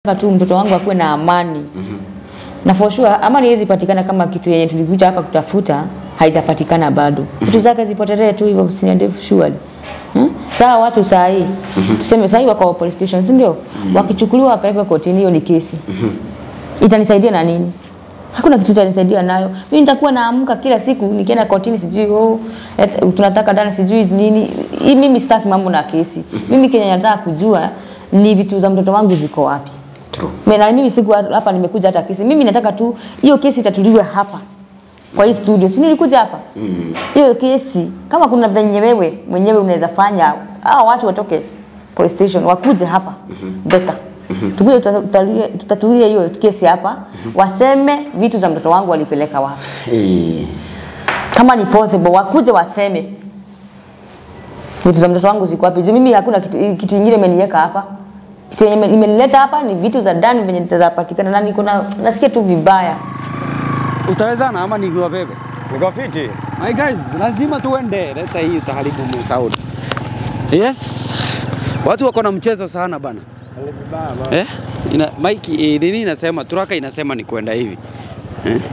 Nataka tu mtoto wangu akuwe na amani na for sure amani haiwezi patikana kama kitu yenye tulikuja hapa kutafuta haitapatikana bado. Vitu zake zipotelee tu hivyo siniende surely. Hmm? Sawa watu saa hii tuseme saa hii wako police station si ndio? Wakichukuliwa wapelekwe kotini, hiyo ni kesi. Itanisaidia na nini? Hakuna kitu itanisaidia nayo. Mimi nitakuwa naamka kila siku nikienda kotini sijui oh, et, tunataka dana sijui nini. Hii mimi sitaki mambo na kesi. Mimi kenye nataka kujua ni vitu za mtoto wangu ziko wapi. True. Mimi na mimi siku hapa nimekuja hata kesi. Mimi nataka tu hiyo kesi itatuliwe hapa kwa hii studio. Si nilikuja hapa? Hiyo kesi kama kuna venye wewe mwenyewe unaweza fanya hao watu watoke police station wakuje hapa. Better. Tukuje tutatulie tutatulie hiyo kesi hapa. Waseme vitu za mtoto wangu walipeleka wapi. Eh, Kama ni possible wakuje waseme vitu za mtoto wangu ziko wapi. Juu mimi hakuna kitu kitu kingine imeniweka hapa. Kitu yenye imenileta hapa ni vitu za ndani venye zitapatikana na niko na nasikia tu vibaya. Utawezana ama nikiwa bebe? Niko fiti. My guys, lazima tuende. Leta hii utaharibu sauti. Yes. Watu wako na mchezo sana bana. Eh? Ina Mike eh, nini inasema turaka inasema ni kwenda hivi. Eh?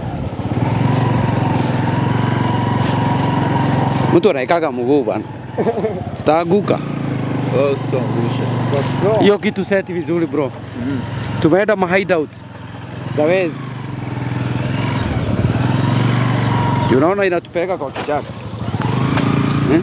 Mtu anaikaga mguu bana. Tutaanguka. Hiyo kitu seti vizuri bro. Tumeenda ma hideout za wezi. Unaona inatupeleka kwa kichaka. Eh?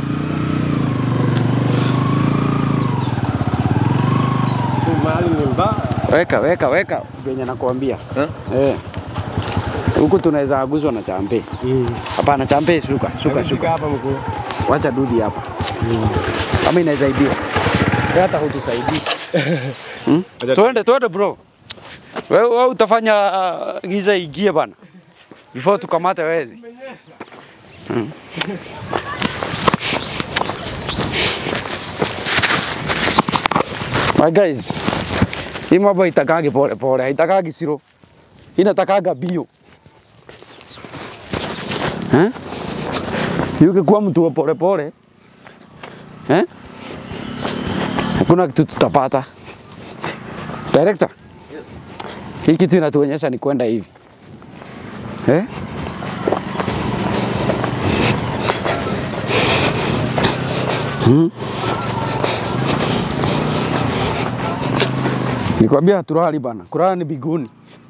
Mahali ni mbaya. Weka weka weka venye nakwambia. Eh. Huku tunaweza aguzwa na champe. Hapana champe shuka, shuka Shuka shuka. hapa mkuu. Wacha dudi hapa. Kama inaweza ibiwa. Wewe hata hutusaidii. Hmm? Twende twende bro. Wewe wewe utafanya uh, giza igie bana. Before tukamate wezi. Hmm. My guys, hii mambo haitakagi pole pole, haitakagi siro, inatakaga bio eh? Ukikuwa mtu wa pole pole eh? Hakuna kitu tutapata. Director, hii kitu inatuonyesha ni kwenda hivi eh? Hmm? Nikwambia haturali bana, kulala ni biguni.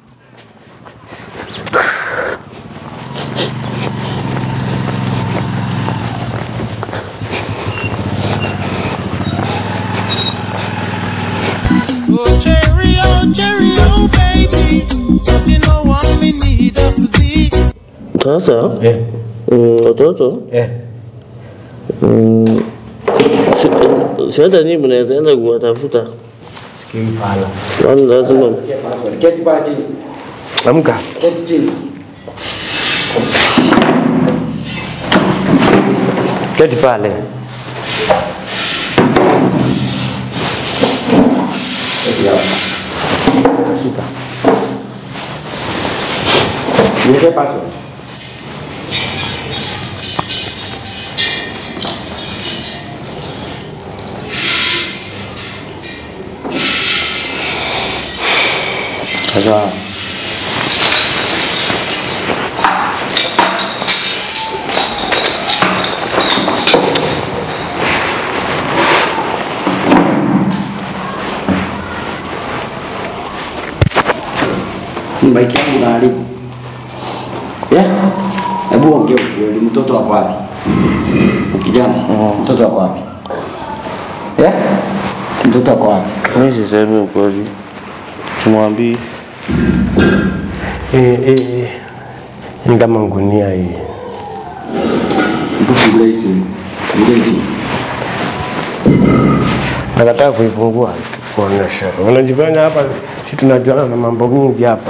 Oh, cherry, oh, cherry, oh, baby. Don't you know I'm in need of thee? Sasa eh, mm, watoto eh. mm, si- si hata nyinyi mnaweza enda kuwatafuta, Kimfala. kwani lazima Keti pale chini. Amka. Keti chini. Keti pale. Shika. Niweke password. Sasa Maiki yangu na haribu. Yeah? Hebu ongea ukweli, mtoto wako wapi? Kijana, mtoto wako wapi? Yeah? Mtoto wako wapi? mimi sisemi ukweli, simwambii. Eh, eh, eh. Ni kama ngunia hii. Hebu fungulia hii simu. Fungulia hii simu. Nakataka kuifungua kuonesha. Unajifanya hapa si tunajuana na mambo mingi hapa.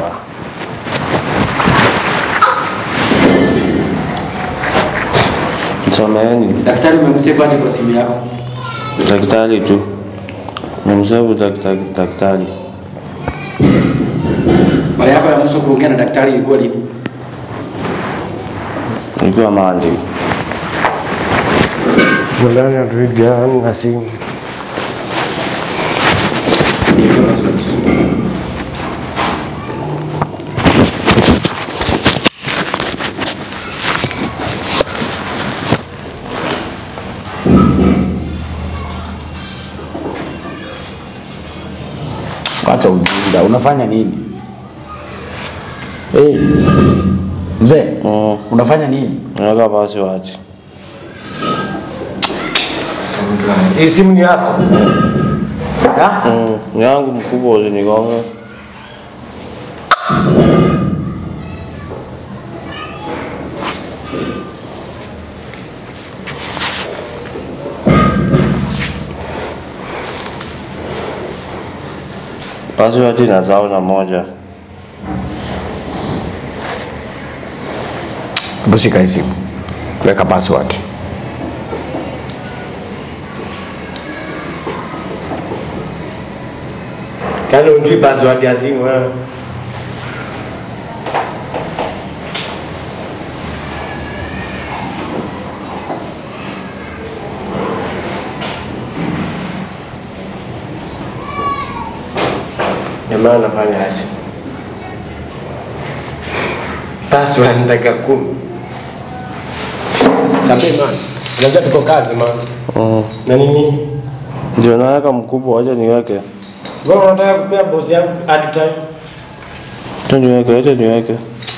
Samahani Daktari umemsave aje kwa simu yako? daktari tu, namsabu daktari, daktari Mara yako ya mwisho kuongea na daktari ilikuwa lini? ilikuwa Monday. Nadhani hatuigani na simu. Niweke password. Wacha ujinga, unafanya nini? Hey, mzee, Mm. unafanya nini? Naweka password. Hii simu ni yako? Ha? Mm. Ni yangu mkubwa usinigonge. Password inazao na moja. Hebu shika hii simu, weka password. Kani ujui password ya simu wewe? Jamaa anafanya aje? Password ni dakika kumi. Chambe man. Unajua tuko kazi man. Mm. Na nini? Ndio naweka mkubwa, wacha niweke. Wewe unataka kupea boss yangu hard time? Wacha niweke, wacha niweke.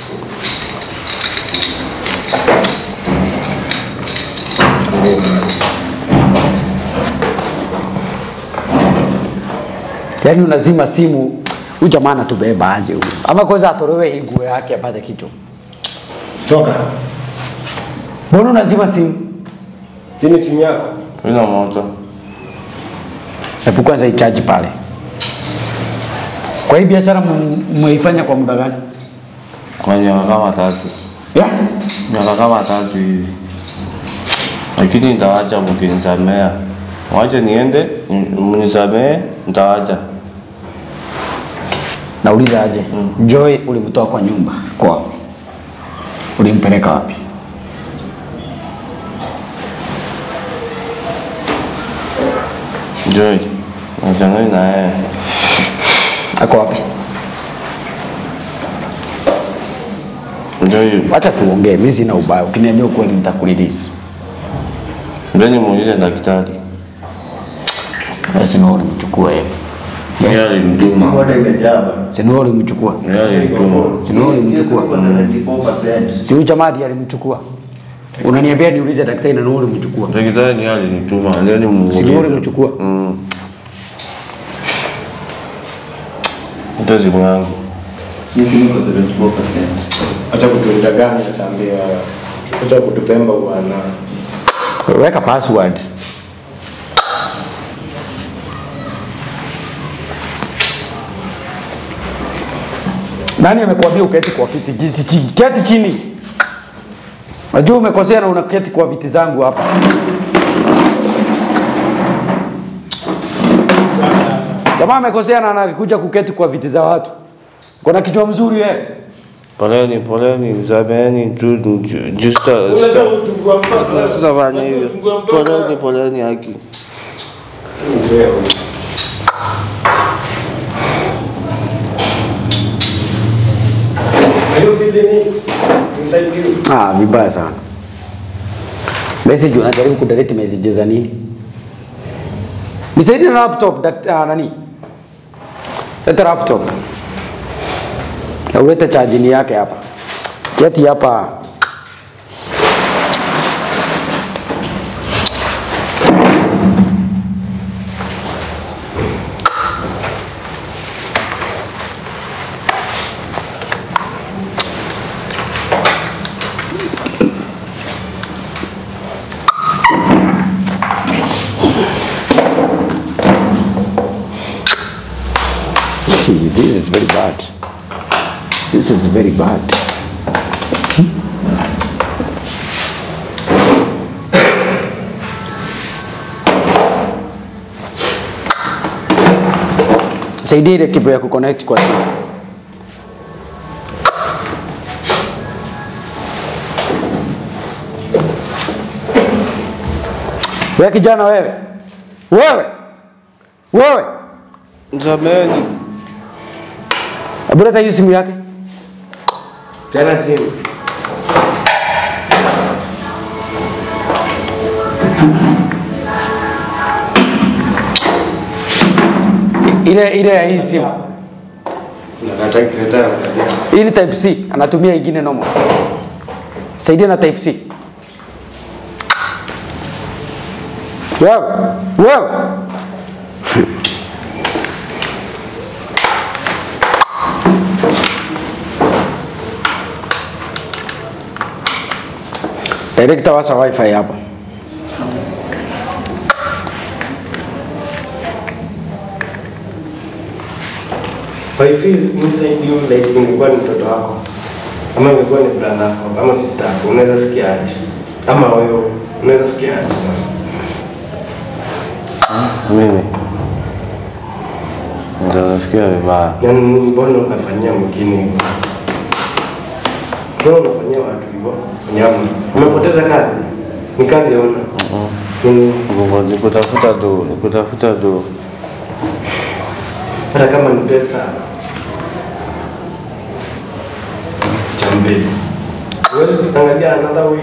Yaani unazima simu, huyu jamaa anatubeba aje huyu? Ama kwanza atorowe hii nguo yake apate kitu. Toka. Mbona unazima simu? Hii simu yako? Ina moto. Hebu kwanza ichaji pale. Kwa hii biashara m- mmeifanya kwa muda gani? Kwa miaka kama tatu. Yeah? Miaka kama tatu hivi. Lakini nitawacha mkinisamea. Wacha niende, m- mnisamee, nitawacha. Nauliza aje, Joy ulimtoa kwa nyumba kwao, ulimpeleka wapi? Joy, nachangani na yeye. Ako wapi? Joy, Acha tuongee, mimi sina ubaya. Ukiniambia ukweli nitakurelease. ndio nimuulize daktari. Basi na ulimchukua yeye. Yeye alinituma. Si ni wewe ulimchukua? Yeye alinituma. Si ni wewe ulimchukua? Si huyu jamaa ndiye alimchukua? Unaniambia niulize daktari na ni wewe ulimchukua? Daktari ni yeye alinituma. Ndio Si ni wewe nimuulize. ulimchukua? Mm. Ndio simu yangu. Acha kutudanganya tambia. Acha kututemba bwana. Weka password. Nani amekuambia uketi kwa kiti? Kiti chini. Keti chini. Najua umekosea na unaketi kwa viti zangu hapa. Jamaa amekosea na anakuja kuketi kwa viti za watu. Kuna kichwa mzuri wewe. Poleni, poleni, sameheni tu ju- just Unataka kuchukua mpaka Sitafanya hivyo. Poleni, poleni haki. Are you feeling it inside you? Ah, vibaya sana. Message unajaribu kudelete messages za nini? Nisaidie na laptop dakt, ah, nani? Leta laptop. Na ulete charging yake hapa. Keti hapa. this is very bad. This is very bad. Saidia ile kibo ya kuconnect kwa simu. Wewe kijana wewe. Wewe. Wewe. Sameheni. Hebu leta hii simu yake. Tena simu. Ile ile ya hii simu. Nakata kireta angalia. Hii ni type C, anatumia ingine normal. Saidia na type C. Wewe, wewe. Director washa wifi hapa. I feel inside you like ungekuwa ni mtoto wako ama ungekuwa ni brother yako ama sister yako, unaweza sikia aje? Ama wewe unaweza sikia aje? Mimi ndio nasikia vibaya. Yaani mbona ukafanyia mwingine hivyo? Mbona unafanyia watu hivyo? Nyama. Umepoteza kazi? Ni kazi ona. Mm. Nguvu ni kutafuta tu, ni kutafuta tu. Hata kama ni pesa chambe. Uwezi kuangalia another way.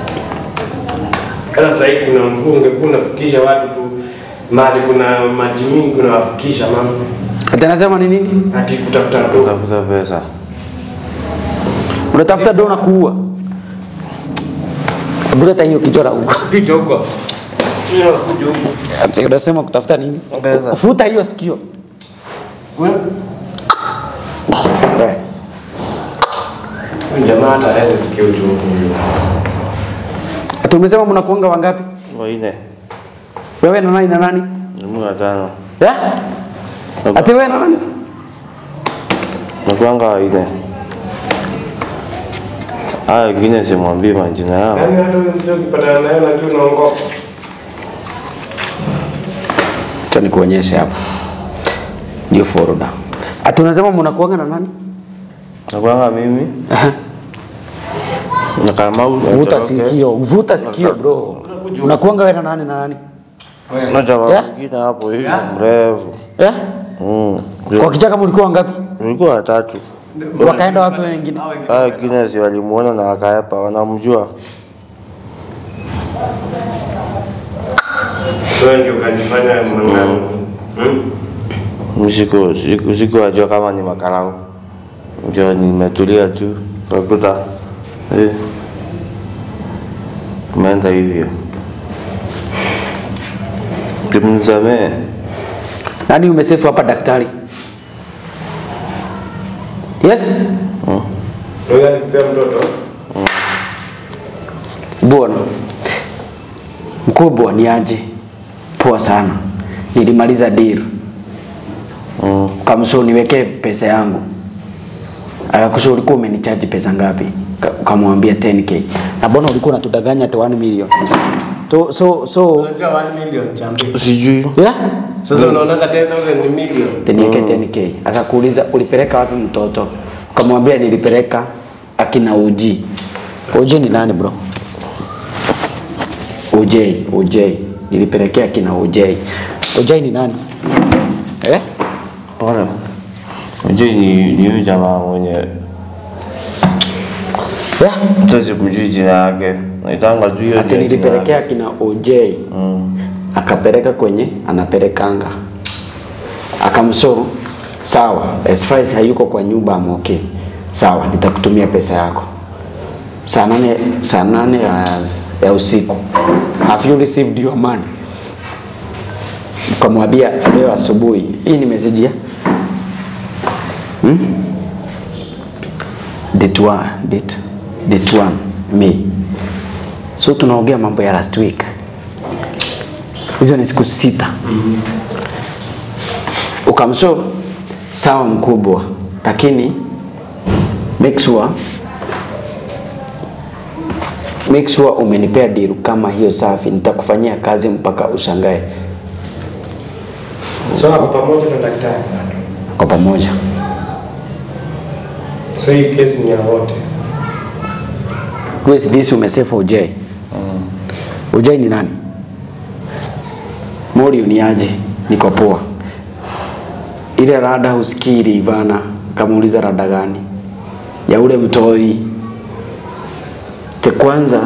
Kama sasa hivi kuna mvua ungekuwa unafikisha watu tu mali kuna maji mingi unawafikisha mama. Ati anasema ni nini? Ati kutafuta ndo. Kutafuta pesa. Unatafuta dona kuua. Buleta hiyo kichora huko. Pita huko. Mimi nakuja huko. Ati unasema kutafuta nini? Pesa. Futa hiyo sikio. Wewe Eh. huyu jamaa hata hawezi sikia uchungu huyo. Ati umesema mnakuanga wangapi? Waine. Wewe na nani na nani? Ni mimi watano. Eh? Ati wewe na nani? Nakuanga waine. Haya wengine simwambii majina yao. Yaani hata huyo mzee ukipatana naye unajua unaongopa. Acha nikuonyeshe hapa. Ndio folder. Ati unasema mnakuanga na nani? Nakuanga mimi Aha. na Kamau. Vuta Atoroke. sikio, vuta sikio bro. Unakuanga wewe na nani na nani? Na jamaa Yeah. mwingine hapo hivi mrefu. Eh? Mm. Kwa kichaka mlikuwa wangapi? Tulikuwa watatu. Wakaenda wapi wengine? Hao wengine si walimuona na wakaepa, wanamjua. Wewe ndio kanifanya mwanangu. Hmm? Mimi siku siku sikuwajua kama ni makarau. Ndio nimetulia tu kakuta eh, umeenda hivyo. Kimnisamee. Nani umesefu hapa daktari? Yes? Wewe alikupea mtoto? Bwana. Mkubwa ni aje? Poa sana. Nilimaliza deal. Mm. Kamsho niwekee pesa yangu. Akakusha ulikuwa umenichaji pesa ngapi? Ka- Ukamwambia 10k. Na mbona ulikuwa unatudanganya ati 1 million? So so so Unajua 1 million chambe. Sijui. yeah? Sasa unaonanga 10000 ni million. Tenieke 10k. Akakuuliza ulipeleka wapi mtoto? Ukamwambia nilipeleka akina Uji. Uji ni nani bro? OJ, OJ. Nilipelekea akina OJ. OJ ni nani? Eh? Bora. Unajua ni ni huyu jamaa mwenye Yeah. hata sikujui jina yake. Naitanga tu hiyo Ati jina nilipelekea akina OJ. Mm. Akapeleka kwenye anapelekanga. Akamshow sawa, as far as hayuko kwa nyumba I'm okay. Sawa, nitakutumia pesa yako. Saa nane, saa nane ya, ya usiku. Have you received your money? Ukamwambia leo asubuhi. Hii ni message ya hmm? Date one, date, date one, May. So tunaongea mambo ya last week. Hizo ni siku sita. Ukamshow sawa mkubwa, lakini make sure make sure umenipea deal kama hiyo safi, nitakufanyia kazi mpaka ushangae So hapo pamoja na daktari. kwa pamoja. So hii kesi ni ya wote. Who is this umesave OJ? OJ ni nani? Mori ni aje? Niko poa. Ile rada husikiri Ivana, kamuuliza rada gani? Ya ule mtoi. Te kwanza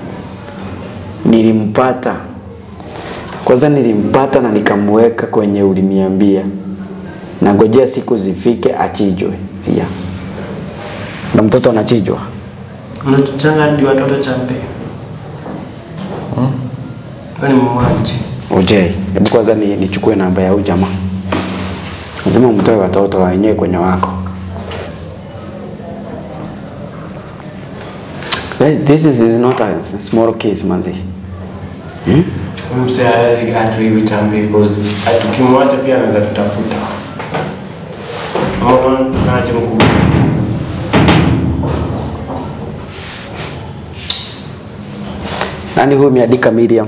nilimpata kwanza nilimpata na nikamweka kwenye uliniambia nangojea siku zifike achijwe. Yeah. Na mtoto anachijwa. Mnatuchanga hadi watoto champe. Wewe ni mwaji. Ojei, hebu kwanza ni, nichukue namba ya huyu jamaa. Lazima umtoe watoto wenyewe kwenye wako. Guys, this is, is not a small case manzi. Hmm? Huyu msee hawezi atu hivi champe because tukimwacha pia anaweza tutafuta. Mama naacha mkubwa. Nani huyu ameandika Miriam?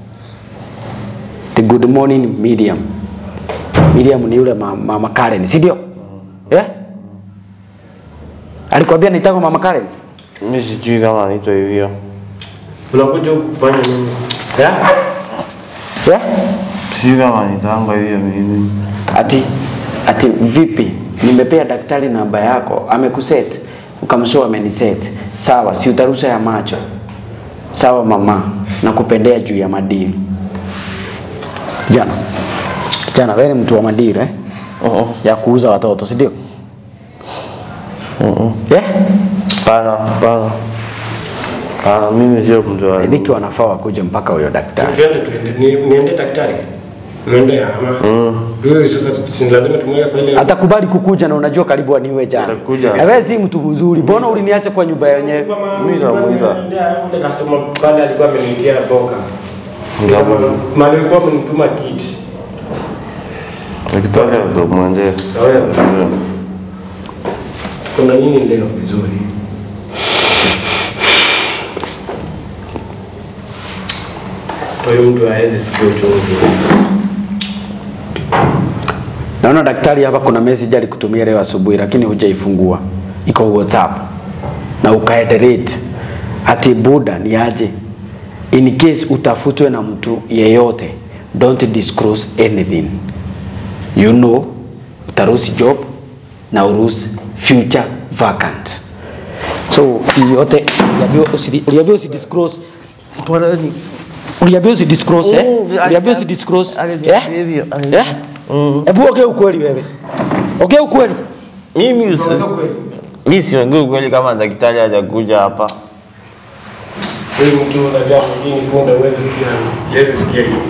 The good morning Miriam. Miriam ni yule ma- mama Karen, si ndio? Eh? Alikwambia nitaka mama Karen? Mimi sijui kama anaitwa hivyo. Unakuja huku kufanya nini? Yeah. Eh? Sijui kama anaitangwa hivyo mimi. Ati ati vipi? Nimepea daktari namba yako, amekuset. Ukamshow ameniset. Sawa, si utarusha ya macho. Sawa mama, nakupendea juu ya madili. Jana. Jana wewe ni mtu wa madili eh? Uh-uh. Ya kuuza watoto, si ndio? Uh-uh. Yeah? Pana, pana. Pana, mimi sio mtu wa. Dhiki wanafaa wakuje mpaka huyo daktari. Tuende tuende. Ni- Niende daktari. Niende ama. Ndio sasa tusi- lazima tumweke kwa ile Atakubali kukuja na unajua karibu aniwe jana. Atakuja. Na wewe si mtu mzuri. Mbona uliniacha kwa nyumba yenyewe? Mwiza, mwiza. Ule customer pale alikuwa amenitia boka. Ndio. Mali alikuwa amenituma kiti. Daktari ndo mwende. Na wewe kuna nini leo vizuri? Huyu mtu hawezi sikia uchungu. Naona daktari hapa kuna message alikutumia leo asubuhi lakini hujaifungua. Iko WhatsApp. Na ukaederate. Ati Buda ni aje? In case utafutwe na mtu yeyote, don't disclose anything. You know, utaruhusi job na uruhusi future vacant. So, hii yote uliambiwa usi- uliambiwa usi disclose Uliambiwa usi disclose eh? Uliambiwa usi disclose eh? Eh? Hebu ongea ukweli wewe. Ongea ukweli. Mimi usi- mimi siongei ukweli kama daktari hajakuja hapa. Huyu mtu unajua mwingine punde huwezi sikia. Huwezi sikia hiyo.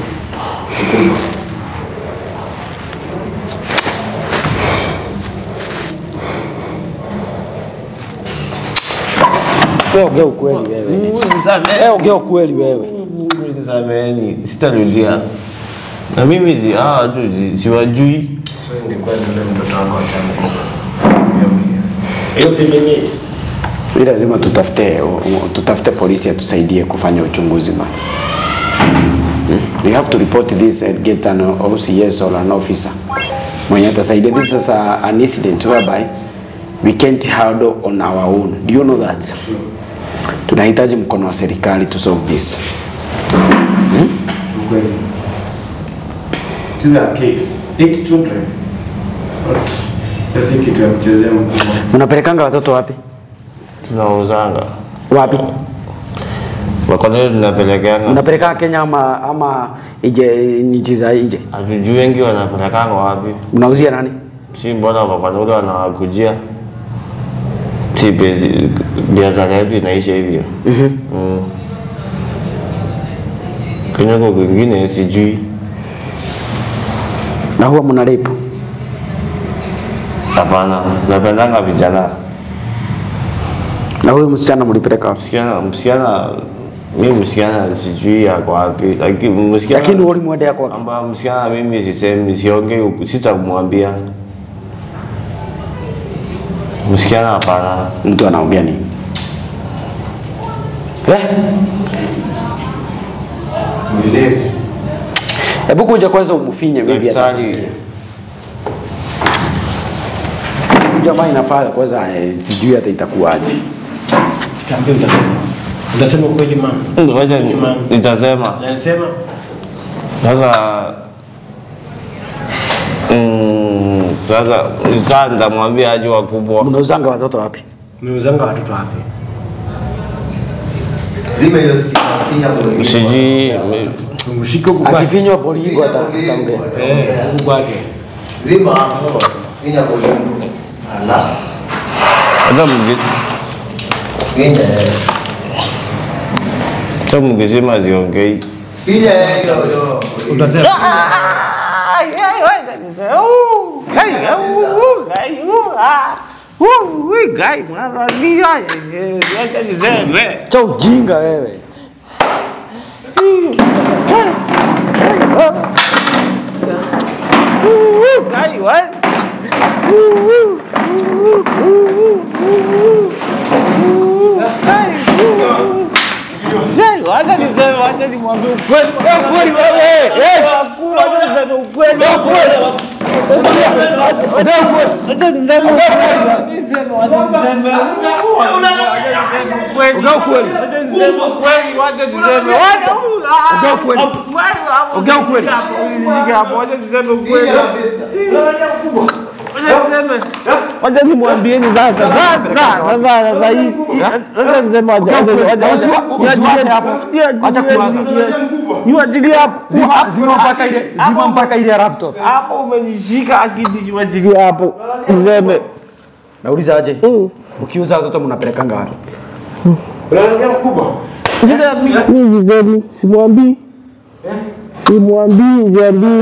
Wewe ongea ukweli wewe. Wewe ongea ukweli wewe. Sameheni, sitarudia. Na mimi zi hawa watu zi- siwajui. So ingekuwa ni yule mtoto wako wa chama. Hiyo feeling it. Ni lazima tutafute tutafute polisi atusaidie kufanya uchunguzi man. Hmm? You have to report this and get an OCS or an officer. Mwenye atasaidia. This is a, an incident whereby we can't handle on our own. Do you know that? Tunahitaji mkono wa serikali to solve this. Ukweli. This is a case. Eight children. Not. Hiyo si kitu ya kuchezea mkubwa. Unapelekanga watoto wapi? Tunauzanga. Wapi? Wakoneo tunapelekeana. Unapeleka Kenya ama ama ije nchi za nje? Hatujui wengi wanapelekanga wapi. Unauzia nani? Si mbona wakoneo wanawakujia. Si bezi biashara yetu inaisha hivyo. Mhm. Mm. Kwenye kwingine sijui. Na huwa mnalipa? Hapana, napendanga vijana. Na huyu msichana mlipeleka wapi? Msichana, msichana, mimi msichana sijui yako wapi, lakini msichana Lakini ulimwendea kwake. kwamba msichana mimi sisemi, siongei, huku, sitamwambia msichana. Hapana, Mtu anaongea nini? Eh? Hebu kuja kwanza umfinye maybe Daktari. atakusikia. Huyu Jamaa inafaa kwanza eh, sijui hata itakuwaje. Tambia utasema. Utasema ukweli mama. ngoja ni- Ima- nitasema Nasema sasa. Mm, Sasa sasa nitamwambia aje wakubwa. Mnauzanga watoto wapi? umeuzanga watoto wapi? Zima hiyo stika, finya mwingine. Sijui Tumshike huku kwake. Akifinywa polingo ataongea. Eh, huku kwake. Zima hapo. Finya volume. Ala. Hata mgi Finya. eh. hata mkisema ziongei. Finya eh, hiyo hiyo. Cha ujinga wewe. Ongea ukweli. Ongea ukweli. Ongea ukweli. Wacha nimwambieni sasa sasa sasa sasa hii. Sasa niseme wacha Usiwache hapo. Acha kuwaza. niwachilie hapo. Zima zima mpaka ile zima mpaka ile laptop. Hapo umenishika akidi niwachilie hapo. Niseme. Nauliza aje? Ukiuza watoto mnapelekanga wapi? Sasa mimi sisemi, simwambii. Simwambii, simwambii.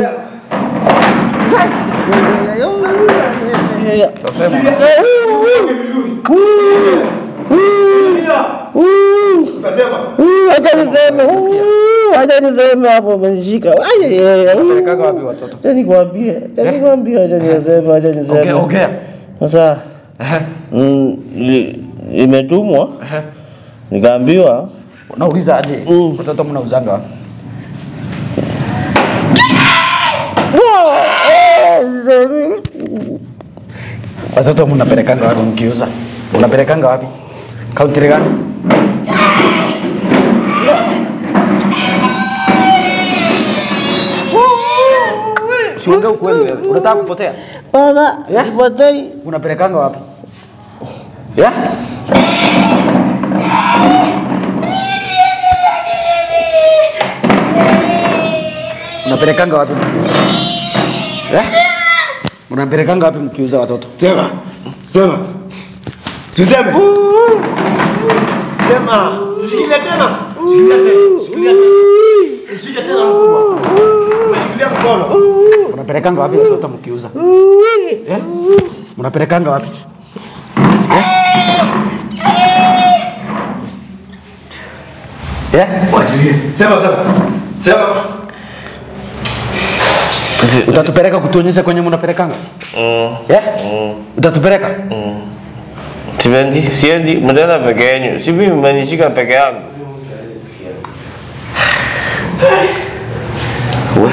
Acha niseme, acha niseme hapo umenishika. Pelekanga wapi watoto? Acha nikwambie, acha nikwambie, acha niseme, acha niseme. Ongea ongea. Sasa mm, li- imetumwa nikaambiwa Nauliza aje? Mm. Watoto mnauzanga wapi? Watoto mnapelekanga wapi mkiuza? Unapelekanga wapi? Kaunti gani? Usiongee ukweli wewe. Unataka kupotea? bana, sipotei. Unapelekanga wapi? Yeah? Unapelekanga wapi mkiuza? Yeah? Unapelekanga wapi mkiuza watoto? Sema. Sema. Tuseme. Sema. Tushikilie tena. Shikilia tena. Shikilia tena. Usije tena mkubwa. Umeshikilia mkono. Unapelekanga wapi watoto mkiuza? Yeah? Unapelekanga wapi? Yeah? Yeah? Wachilie. Sema sema. Sema. Utatupeleka kutuonyesha kwenye mnapelekanga? Yeah? Utatupeleka? Siendi, siendi, mnaenda peke yenu. Si mimi mmenishika peke yangu. We.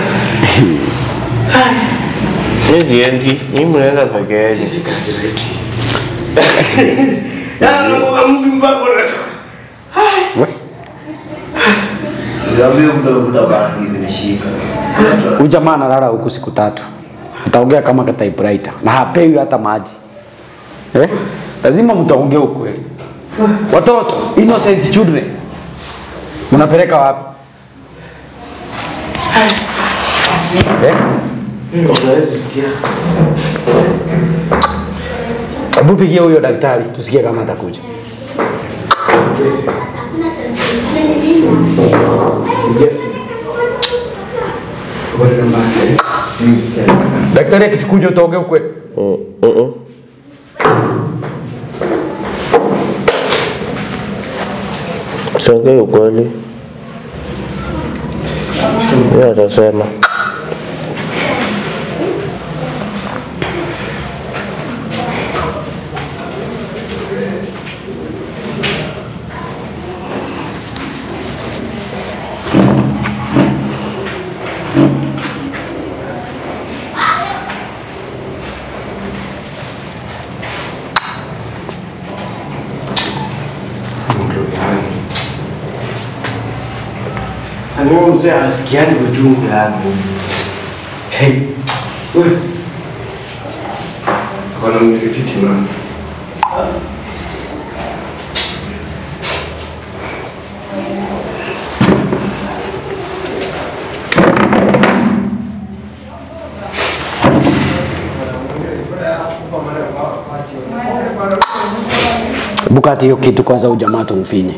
Mimi siendi, mimi mnaenda peke yenu. Yana nakuwa mtu mpaka unatoka. Niambie mtu amekuta bangi zimeshika. Huyu jamaa analala huku siku tatu, utaongea kama ka typewriter na hapewi hata maji eh? Lazima mtaongea ukweli. Watoto innocent children mnapeleka wapi eh? Hebu pigia huyo daktari tusikie kama atakuja. Daktari akikuja utaongea ukweli. Siongei ukweli. Yeye atasema. Ani huyo mzee anasikiani ujumbe hapo. Hey. Wewe. Kuna mrifiti mama. Buka hata hiyo kitu kwanza ujamaa tumfinye.